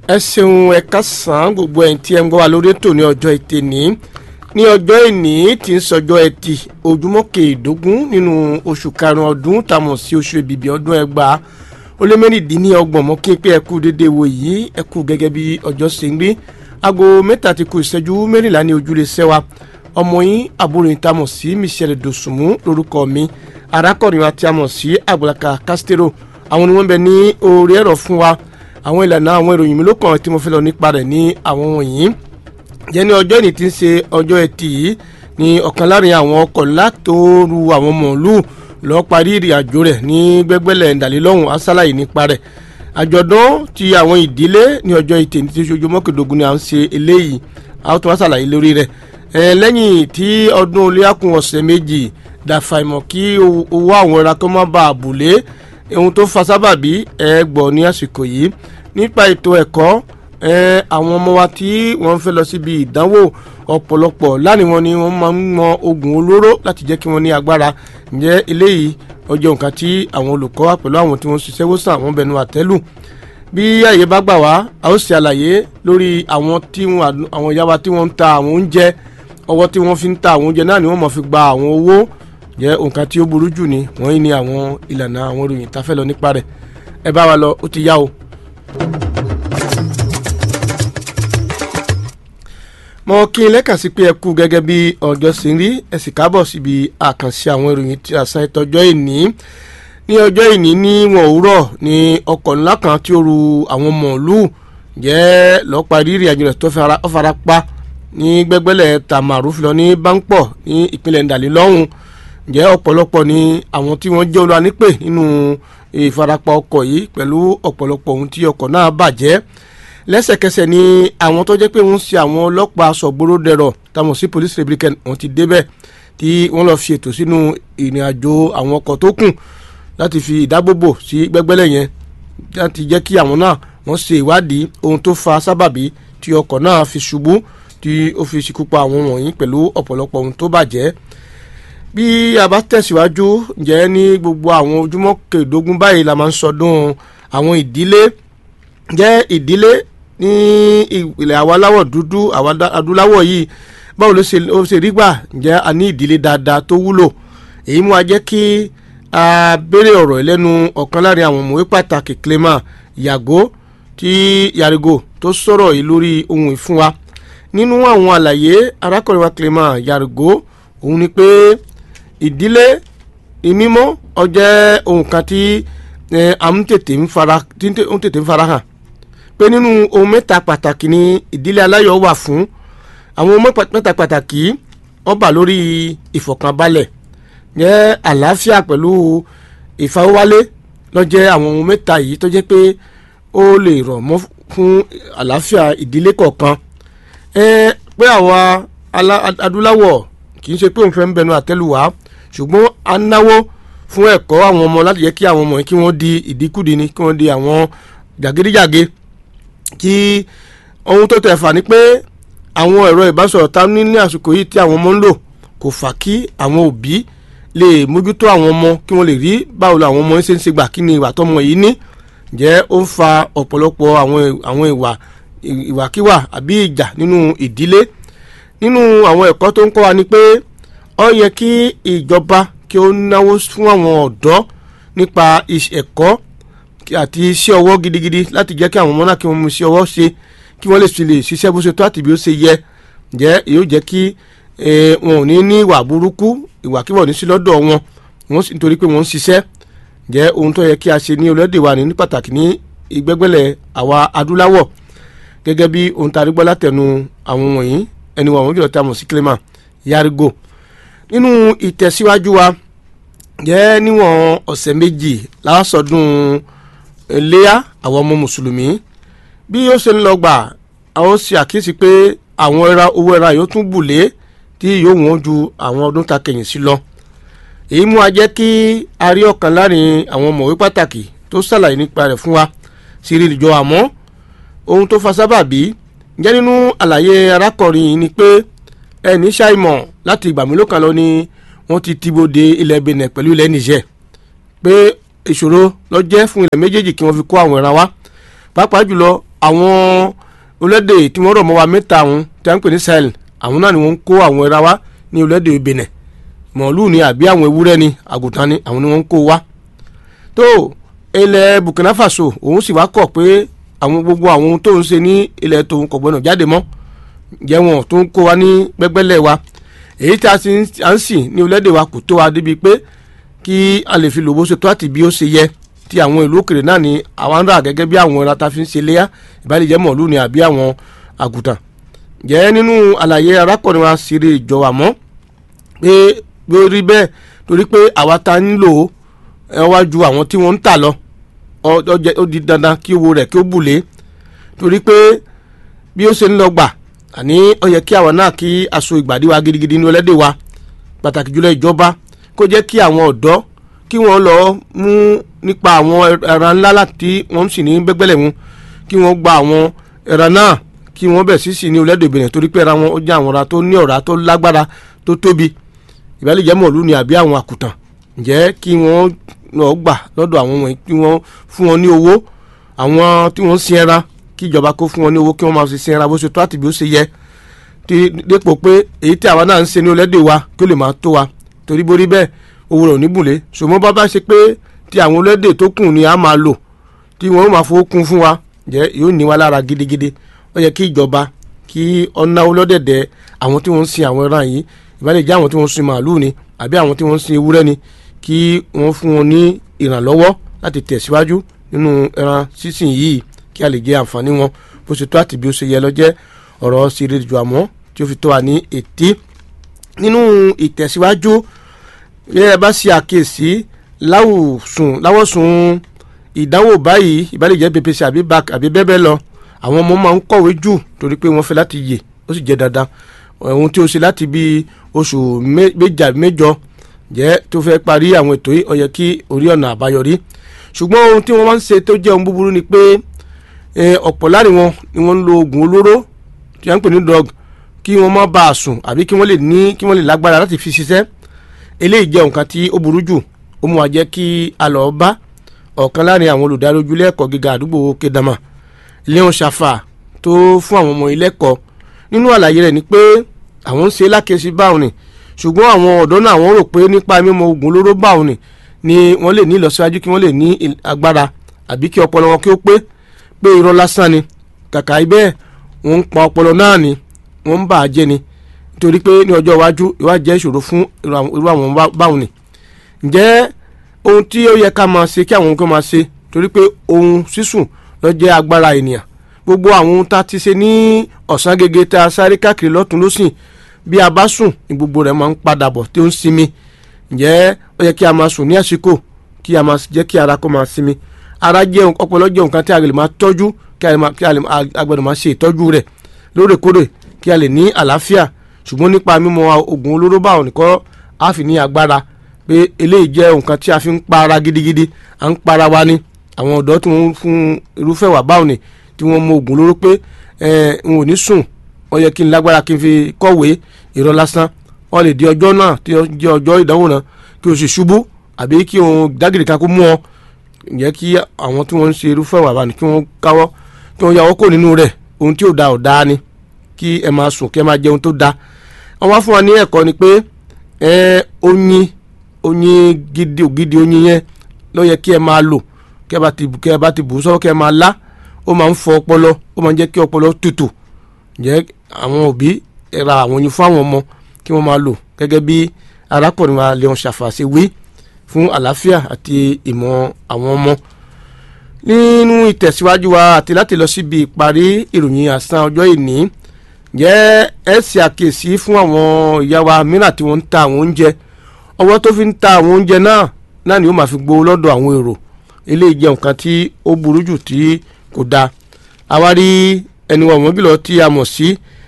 ẹ ṣeun ẹ kásán gbogbo ẹ̀ tí ẹ ń gbọ́ wa lórí ètò ní ọjọ́ ètè ní ní ọjọ́ ìní tí ń sọjọ́ ẹtì ojúmọ́ kẹẹ̀ẹ́dógún nínú oṣù karùn-ún ọdún tàmọ̀ sí oṣù èbìbì ọdún ẹgbàá ó lé mẹ́rìndínlọ́gbọ̀n mọ́ kí n pé ẹ kú dédé wo yìí ẹ kú gẹ́gẹ́ bí ọjọ́ ṣe ń rí aago mẹ́ta ti kù ìṣẹ́jú mẹ́rìnlá ní ojúlé sẹ́wà ọmọ yín àbúrò yín tàmọ̀ sí Michelle Dòsùnmú lórúkọ mi arákùnrin wa tí a mọ̀ sí Àgbàlaka Castro àwọn ni wọ́n bẹ ní orí ẹ̀rọ fún wa àwọn ìlànà àwọn ìròyìn mi ló kàn tí mo fẹ́ lọ nípa rẹ̀ ní àwọn wọ̀nyí jẹ́ ní ọjọ́ ìní tí ń ṣe ọjọ́ ẹtì yìí ní ọ̀kan láàrin àwọn ọkọ̀ látòru àwọn mọ̀ọ́lù lọ́ọ́ parí ìrìn àjò rẹ̀ ní gbẹ́gbẹ́lẹ̀ ǹdàlélọ́hùn asálàyé nípa rẹ̀ àjọ̀dún ti àwọn ìdílé ní ọjọ́ ìtì ní ti ṣojú mọ́kèdógún ni à ń ṣe eléyìí a ó tún wá ṣàlàyé lórí rẹ̀ ẹ lẹ́yìn tí ọdún oléyàkùn ọ̀sẹ̀ méjì dàfàìmọ̀ kí owó àwọn ẹ̀ra tó má bàa bùlé ohun tó fa sábàbí ẹ gbọ́ ní àsìkò yìí nípa ètò ẹ̀kọ́ àwọn ọmọ wa tí wọ́n fẹ́ lọ síbi ìdánwò ọ̀pọ̀lọpọ̀ láàrin wọn ni wọ́n máa ń mọ oògùn olóró láti jẹ́ kí wọ́n ní agbára ǹjẹ́ eléyìí ọjọ́ nǹkan tí àwọn olùkọ́ wa pẹ̀lú àwọn tí wọ́n ṣiṣẹ́ wòsàn àwọn bẹnu àtẹ́lù bí àyè bá gbà wá a ó ṣe àlàyé lórí àwọn tí àwọn ìyá wa tí wọ́n ń ta àwọn oúnjẹ ọwọ́ tí wọ́n fi ń ta àwọn oúnjẹ náà ni wọ́n máa fi gba àwọn owó jẹ́ nǹkan tí ó burú jù ni wọ́n ní àwọn ìlànà àwọn ìròyìn tá a fẹ́ lọ nípa rẹ̀ ẹ bá wa lọ ó ti yá o. mo kí n lẹ́kàn sí pé ẹ kú gẹ́gẹ́ bí ọjọ́ sí rí ẹ sì kábọ̀ síbi àkànṣe àwọn ìròyìn tí a san ìtọ́jọ́ ìní ní ọjọ́ ìní ní wọn òwúrọ̀ ní ọkọ̀ ńlá kan tí ó ru àwọn mọ̀ọ́lù jẹ́ lọ́ọ́ parí ìrìn àjò rẹ̀ tó fara pa ní gbẹ́gbẹ́lẹ̀ tamaru filọ ní báńpọ̀ ní ìpínlẹ̀ ndàlélọ́hùn jẹ́ ọ̀pọ̀lọpọ̀ ní àwọn tí wọ́n jẹ́ olúwa nípè nínú ìfarapa ọkọ̀ yìí pẹ̀lú ọ̀pọ̀lọpọ̀ ohun tí ọkọ̀ náà bàjẹ́ lẹ́sẹ̀kẹsẹ̀ ni àwọn tó jẹ́ pé wọ́n ṣe àwọn ọlọ́pàá sọ̀gbóró dẹ̀rọ̀ táwọn sí police republican wọ́n ti débẹ̀ tí wọ́n lọ́ọ́ fi ètò sínú ìrìn àjò àwọn ọkọ̀ tó kù láti fi ìdábòbò sí gbẹ́gbẹ́lẹ̀ yẹn láti jẹ́ kí àwọn náà wọ́n ṣe ìwádìí ohun tó fa sábàbí tí ọkọ̀ náà fi ṣubú tí ó fi ṣekú pa àwọn wọ̀nyí pẹ̀lú ọ̀pọ̀lọpọ̀ ohun tó bàjẹ́ bí a bá tẹ̀síwájú ǹjẹ́ ní gbogbo àwọn ojúmọ́ kẹẹ̀ẹ́dógún báyìí la máa ń sọdún àwọn ìdílé jẹ́ ìdílé ní ilẹ̀ àwa aláwọ̀ dúdú àwa adúláwọ̀ yìí báwo ló ṣe rí gbà ǹjẹ́ a ní ìdílé dáadáa tó wúlò èyí mú wa jẹ́ kí a béèrè ọ̀rọ̀ lẹ́nu ọ̀kan láàrin àwọn ọmọwé pàtàkì Clement Yago tí Yarigo tó sọ̀rọ̀ yìí lórí ohun ìfún wa nínú àwọn àlàyé arákùnrin wa Clement Yarigo òun ni pé ìdílé ìmímọ́ ó jẹ́ ohun kan tí à ń tètè ń fara hàn pé nínú ohun mẹ́ta pàtàkì ni ìdílé aláyọ̀ wà fún àwọn ohun mẹ́ta pàtàkì ó bà lórí ìfọ̀kànbalẹ̀ jẹ́ àlàáfíà pẹ̀lú ìfawọ́wálé ló jẹ́ àwọn ohun mẹ́ta yìí tó jẹ́ pé ó lè rọ̀ mọ́ fún àlàáfíà ìdílé kọ̀ọ̀kan pé àwa adúláwọ̀ kì í ṣe pé òun fẹ́ ń bẹnu àtẹ́lù wá ṣùgbọ́n a náwó fún ẹ̀kọ́ àwọn ọmọ láti jẹ́ kí àwọn ọmọ yìí kí wọ́n di ìdíkùdì ni kí wọ́n di àwọn jàgídíjàge kí ohun tó tẹ̀ fà ní pé àwọn ẹ̀rọ ìbánisọ̀rọ̀ tá ní ní àsìkò yìí tí àwọn ọmọ ń lò kò fà kí àwọn òbí lè mójútó àwọn ọmọ kí wọ́n lè rí báwo làwọn ọmọ ṣe ń ṣe gbà kí ni ìwà tọmọ yìí ní jẹ́ ó ń fa ọ̀pọ̀lọpọ̀ àwọn ìwà ìwàkiwà àbí ìjà nínú ìdílé nínú àwọn ẹ̀kọ́ tó ń kọ́ wa ni pé ó yẹ kí ìjọba kí ó náwó fún àwọn ọ̀dọ́ nípa ẹ̀kọ́ àti iṣẹ́ ọwọ́ gidigidi láti jẹ́ kí àwọn ọmọ náà kí wọ́n mú iṣẹ́ ọwọ́ ṣe kí wọ́n lè fi lè ṣiṣẹ́ bó ṣe tó àti bí ó ṣe yẹ jẹ́ yóò jẹ́ kí wọn ò ní ní ìwà burúkú ìwàkiwà ní sí lọ́dọ̀ wọn wọ́n sì nítorí pé wọ́n ń ṣiṣẹ́ jẹ́ ohun tó yẹ kí a ṣe ní orílẹ̀-èdè wa ní pàtàkì ní ìgbẹ́gbẹ́lẹ̀ àwa adúláwọ̀ gẹ́gẹ́ bí ohun tá a rí gbọ́ látẹnu àwọn wọ̀nyí ẹni wọn àwọn jùlọ tá a mọ̀ sí Clement Yarigo nínú ìtẹ̀síwájú wa jẹ́ níwọ̀n ọ̀sẹ̀ méjì lásọdún léyà àwọn ọmọ mùsùlùmí bí ó ṣe ń lọ gbà àwọn ṣe àkíyèsí pé àwọn ẹra owó ẹra yóò tún bùlé tí yóò wọ́n ju àwọn ọdún ta kẹ̀yìn sí lọ èyí mú a jẹ́ kí a rí ọ̀kan láàrin àwọn ọmọwé pàtàkì tó ṣàlàyé nípa rẹ̀ fún wa sí rí ìjọ àmọ́ ohun tó fa sábàbí jẹ́ nínú àlàyé arákùnrin yìí ni pé ẹni ṣàìmọ̀ láti ìgbà mélòó kan lọ ni wọ́n ti tibode ilẹ̀ Benin pẹ̀lú ilẹ̀ Niger pé ìṣòro ló jẹ́ fún ilẹ̀ méjèèjì kí wọ́n fi kó àwọn ẹran wá pàápàá jùlọ àwọn orílẹ̀-èdè tí wọ́n rọ̀ mọ́ wa mẹ́ta àwọn tí a ń pè ní Sahel àwọn náà ni wọ́n ń kó àwọn ẹra wá ní orílẹ̀-èdè Benin màálù ni àbí àwọn ewúrẹ́ ni àgùntàn ni àwọn ni wọ́n ń kó wá tó ilẹ̀ Burkina Faso òun sì wá kọ̀ pé àwọn gbogbo àwọn ohun tó ń ṣe ní ilẹ̀ tòun kò gbọdọ̀ jáde mọ́ jẹ́ wọn tó ń kó wa ní gbẹ́gbẹ́lẹ̀ wa èyí tí a sì ń sìn ní orílẹ̀-èdè wa kò tó wa débi pé kí a lè fi lò bó ṣe tó àti bí ó ṣe yẹ tí àwọn ìlú òkèrè náà ni àwọn ń rà gẹ́gẹ́ bí àwọn ẹran ta fi ń ṣe léyà ìbálẹ̀jẹ́ mọ̀lú ni àbí àwọn àgùntàn jẹ́ nínú àlàyé arákùnrin wa ṣeré ìjọ àmọ́ pé bí ó rí bẹ́ẹ̀ torí pé àwa ta ń lò ó wá ju àwọn tí wọ́n ń tà lọ ó di dandan kí owó rẹ̀ kí ó bùlé torí pé bí ó ṣe ń lọ gbà àní ó yẹ kí àwọn náà kí aṣọ ìgbàdí wa gidigidi ní ọlẹ́dẹ̀ wa pàtàkì jùlọ ìjọba kó jẹ́ kí àwọn ọ̀dọ́ kí wọ́n lọ mú nípa àwọn ẹran ńlá láti wọ́n sì ní gbẹ́gbẹ́lẹ̀ wọn kí wọ́n gba àwọn ẹran náà kí wọ́n bẹ̀ sí sí ní ọlẹ́dẹ̀ Benin torí pé ẹran wọn ó jẹ́ àwọn ọ̀rá tó ní ọ̀rá tó lágbára tó tóbi ìbálẹ̀jẹ́ mọ̀lú ni àbí àwọn àkùtàn ǹjẹ́ kí wọ́n lọ gbà lọ́dọ̀ àwọn wọ̀nyí kí wọ́n fún wọn ní owó àwọn tí wọ́n sin ẹran kí ìjọba kó fún wọn ní owó kí wọ́n máa fi sin ẹran bó ṣe tó àti bí ó ṣe yẹ dépò pé èyí tí àwa náà ń ṣe ní ọlẹ́dẹ̀ wa kí ó lè máa tó wa torí borí bẹ́ẹ̀ owó rẹ̀ ò ní bùnlé ṣùgbọ́n bá bá ṣe pé tí àwọn ọlọ́dẹ tó kù ni a máa lò tí wọ́n máa fowó kún fún wa jẹ́ yóò ní wa lára gidigidi ó yẹ kí ìjọba kí ọ̀nà ọlọ́dẹ̀dẹ̀ àwọn tí wọ́n ń sin àwọn ẹran yìí ìbálẹ̀ jẹ́ àwọn tí wọ́n ń sin màálù ni àbí àwọn tí wọ́n ń sin ewúrẹ́ ni kí wọ́n fún wọn ní ìrànlọ́wọ́ láti tẹ̀síwájú nínú ẹran sísìn yìí kí a lè jẹ àǹfààní wọn bó ṣe tó àti bí ó ṣe yẹ lọ́jẹ́ ọ̀rọ̀ sí rédíò àmọ́ tí ó fi tó wa ní ètí nínú ìtẹ̀síwájú bí ẹ bá ṣe àkíyèsí láwùsùn láwọ̀sùn ìdánwò báyìí ìbálẹ̀jẹ́ ppc àbí bac àbí bẹ́ẹ̀ bẹ́ẹ̀ lọ àwọn ọmọ máa ń kọ̀wé jù torí pé wọ́n fẹ́ láti yè ó sì jẹ́ dandan ohun tí ó ṣe láti bí oṣù méjì àbí mẹ́jọ jẹ́ tó fẹ́ parí àwọn ètò yìí ó yẹ kí orí ọ̀nà àbáyọrí ṣùgbọ́n ohun tí wọ́n máa ń ṣe tó jẹ́ ohun búburú ni pé ọ̀pọ̀ láàrin wọn ni wọ́n ń lo oògùn olóró tí wọ́n ń pè ní drug kí wọ́n má bàa sùn àbí kí wọ́n lè ní kí wọ́n lè lágbára láti fi ṣiṣẹ́ eléyìí jẹ́ nǹkan tí ó burú jù ó mú wa jẹ́ kí a lọ bá ọ̀kan láàrin àwọn olùdarí ojúlé ẹ̀kọ́ gíga àdúgbò kedama leon shafa tó fún àwọn ọmọ ilé ẹ̀kọ́ nínú àlàyé rẹ̀ ni pé àwọn ń ṣe lákèsí báwọn ni ṣùgbọ́n àwọn ọ̀dọ́ náà wọ́n rò pé nípa mímọ oògùn olóró báwọn ni ni wọ́n lè ní ìlọsíwájú kí wọ́n lè ní agbára àbí kí ọpọlọ wọn kí ó pé pé irọ́ lásán ni kàkà ibẹ̀ wọ́n ń pa ọpọlọ náà ni wọ́n ń bà á jẹ́ ni nítorí pé ní ọjọ́ iwájú ìwà jẹ́ ìṣòro fún irú àwọn báwọn ni ǹjẹ́ ohun tí ó yẹ ká máa ṣe kí àwọn kan máa ṣe torí pé ohun sísùn ló jẹ́ agbára ènìyàn gbogbo àwọn ohun tá a ti ṣe ní ọ̀sán gẹ́gẹ́ tá a sáré káàkiri lọ́tún lọ́sìn bí a bá sùn ní gbogbo rẹ̀ máa ń padà bọ̀ tí ó ń sinmi ǹjẹ́ ó yẹ kí a máa sùn ní àsìkò kí a máa jẹ́ kí ara kó máa sinmi ara jẹ́ ọpọlọ jẹ́ nǹkan tí a lè máa tọ́jú kí a gbọ́dọ̀ máa ṣe ìtọ́jú rẹ̀ lóòrèkóòrè kí a lè ní àlàáfíà ṣùgbọ́n nípa mímọ oògùn olóró báwọn nìkan á fi ní agbára pé eléyìí jẹ́ nǹkan tí a fi ń pa ara gidigidi à ń para wa ni àwọn ọ̀dọ́ tí wọ́n fún irúfẹ́ wà báwọn ni tí wọ́n mọ oògùn olóró pé n ò ní sùn wọ́n yẹ kí n lágbára kí n fi kọ̀wé irọ́ lásán wọ́n lè di ọjọ́ náà tí ó jẹ́ ọjọ́ ìdánwò náà kí o sì ṣubú àbí kí o dágìrì kan kó mú ọ yẹ kí àwọn tí wọ́n ń ṣe irúfẹ́ wà báwọn ni kí wọ́n káwọ́ kí wọ́n yàwọ́ kò nínú rẹ̀ ohun tí ò da ò da ni kí ẹ máa sùn kí ẹ máa jẹun tó da wọ́n wá fún wa ní ẹ̀kọ́ ni pé oyin oyin gidi ògidì oyin yẹn ló yẹ kí ẹ máa lò kí ẹ bá ti kí ẹ bá ti bù ú sọ́wọ́ kí ẹ máa lá ó máa ń fọ ọpọlọ ó máa ń jẹ́ kí ọpọlọ tutù jẹ́ àwọn òbí ra àwọn oyin fún àwọn ọmọ kí wọ́n máa lò gẹ́gẹ́ bí arákùnrin wa Leon Ṣàfàṣe wí fún àlàáfíà àti ìmọ̀ àwọn ọmọ nínú ìtẹ̀síwájú wa àti láti lọ síbi ìparí ìròyìn àsán ọjọ́ ìní jẹ́ ẹ ṣe àkíyèsí fún àwọn ìyá wa mìíràn tí wọ́n ń ta àwọn oúnjẹ ọwọ́ tó fi ń ta àwọn oúnjẹ náà náà ni ó máa fi gbowó lọ́dọ̀ àwọn èrò eléyìí jẹ́ nǹkan tí ó burú jù tí kò dáa àwárí ẹni wọ̀ wọ́n gílọ̀ tí a mọ̀ sí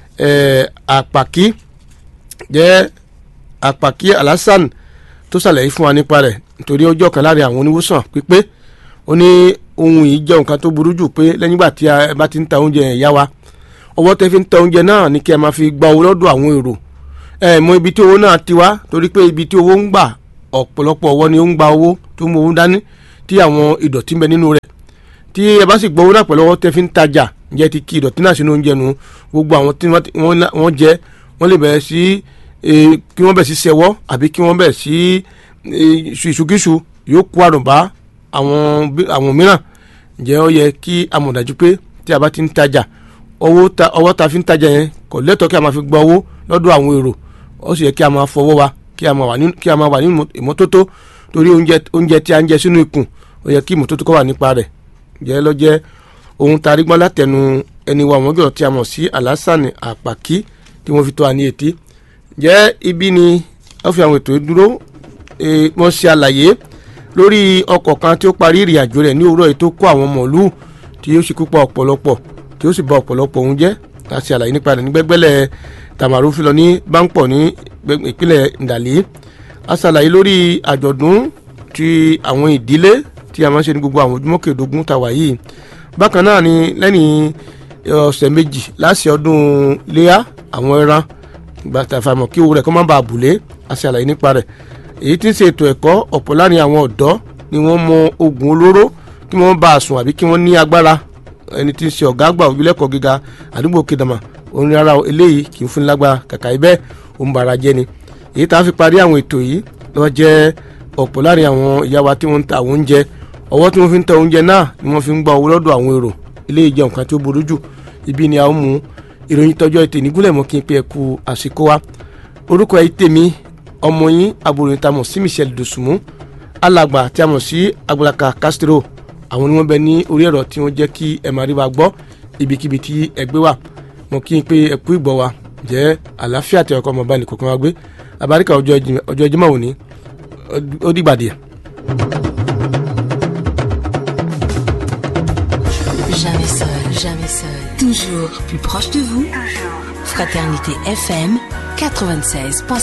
àpàkí jẹ́ àpàkí alásàn tó ṣàlàyé fún wa nípa rẹ̀ nítorí ọjọ́ kan láàrin àwọn oníwòsàn pípé ó ní ohun yìí jẹ́ nǹkan tó burú jù pé lẹ́yìn ìgbà tí a bá ti ń ta oúnjẹ yẹn yá wa ọwọ́ tẹ́ fi ń ta oúnjẹ náà ní kí ẹ máa fi gba owó lọ́dọ̀ àwọn èrò ẹ mọ ibi tí owó náà ti wá torí pé ibi tí owó ń gbà ọ̀pọ̀lọpọ̀ ọwọ́ ni ó ń gba owó tó mú owó dání tí àwọn ìdọ̀tí ń bẹ nínú rẹ̀ tí ẹ bá sì gbọ́ owó náà pẹ̀lú ọwọ́ tẹ́ fi ń tajà ǹjẹ́ ti kí ìdọ̀tí náà sínú oúnjẹ nu gbogbo àwọn tí wọ́n jẹ wọ́n lè bẹ̀rẹ̀ sí kí wọ́n bẹ̀ sí sẹ́wọ́ àbí kí wọ́n bẹ̀ sí ìṣùkíṣù yóò kó àrùn bá àwọn mìíràn ǹjẹ́ ó yẹ kí a mọ̀ dájú pé tí a bá ti ń tajà ọwọ́ ta fi ń tajà yẹn kò lẹ́tọ̀ọ́ kí a máa fi gba owó lọ́dọ̀ àwọn èrò ó sì yẹ kí a máa fọwọ́ wa kí a máa wà ní ìmọ́tótó torí oúnjẹ tí a ń jẹ sínú ikùn ó yẹ kí ìmọ́tótó kó wà nípa rẹ̀ ǹjẹ́ ló jẹ́ ohun tarí gbọ́n látẹnu ẹni wa àwọn gbọ́dọ̀ tí a mọ̀ sí alásàní àpàkí tí wọ́n fi tó wa ní etí ǹjẹ́ ibi ni wọ́n fi àwọn ètò dúró wọ́n ṣe àlàyé lórí ọkọ̀ kan tí ó parí ìrìn àjò rẹ̀ ní òwúrọ̀ yìí tó kó àwọn mọ̀lúù tí yóò ṣekú pa ọ̀pọ̀lọpọ̀ tí ó sì bà ọ̀pọ̀lọpọ̀ ohun jẹ́ láti àlàyé nípa rẹ̀ ní gbẹ́gbẹ́lẹ̀ tamaru fi lọ ní báńpọ̀ ní ìpínlẹ̀ ndàlí a ṣàlàyé lórí àjọ̀dún ti àwọn ìdílé tí a máa ń ṣe ní gbogbo àwọn ojúmọ́ kẹẹ̀ẹ́dógún tàwa yìí bákan náà ni lẹ́yìn ọ̀sẹ̀ méjì láti ọdún léyà àwọn ẹran gbàtàfàmọ̀ kí owó rẹ̀ kó má bàa bùlé a ṣàlàyé nípa rẹ̀ èyí tí ń ṣe ètò ẹ̀kọ́ ọ̀pọ̀ láàrin àwọn ọ̀dọ́ ni wọ́n mọ oògùn olóró kí wọ́n bá a sùn àbí kí wọ́n ní agbára ẹni tí ń ṣe ọ̀gá àgbà ojúlẹ̀kọ̀ gíga àdúgbò kedama orin ara eléyìí kì í fún lágbára kàkà ibẹ̀ òun bàrà jẹ́ ni èyí tá a fi parí àwọn ètò yìí lọ́ jẹ́ ọ̀pọ̀ láàrin àwọn ìyá wa tí wọ́n ń ta àwọn oúnjẹ ọwọ́ tí wọ́n fi ń ta oúnjẹ náà ni wọ́n fi ń gba owó lọ́dọ̀ àwọn èrò eléyìí jẹ́ nǹkan tí ó burú jù ibi ni a ó mú ìròyìn tọjọ́ ètè nígúnlẹ̀ mọ́ kí n pe ẹ̀kú àsìkò wa orúkọ ẹ̀ tèmi ọmọ yín àbúrò yìí tá a mọ̀ sí Michelle Dosunmu alàgbà tí a mọ̀ sí Agbalaka Castro àwọn ni wọ́n bẹ ní orí ẹ̀rọ tí wọ́n jẹ́ kí ẹ máa rí wa gbọ́ ibikíbi tí ẹ gbé wà mo kí n pé ẹ kú ìgbọ́ wa jẹ́ àlàáfíà tí ọkọ ọmọ bá ní kọ̀ọ̀kan wa gbé àbáríkà ọjọ́ Jímọ̀ òní ó dìgbà díẹ̀. Jamais seul, jamais seul. Toujours plus proche de vous. Fraternité FM 96.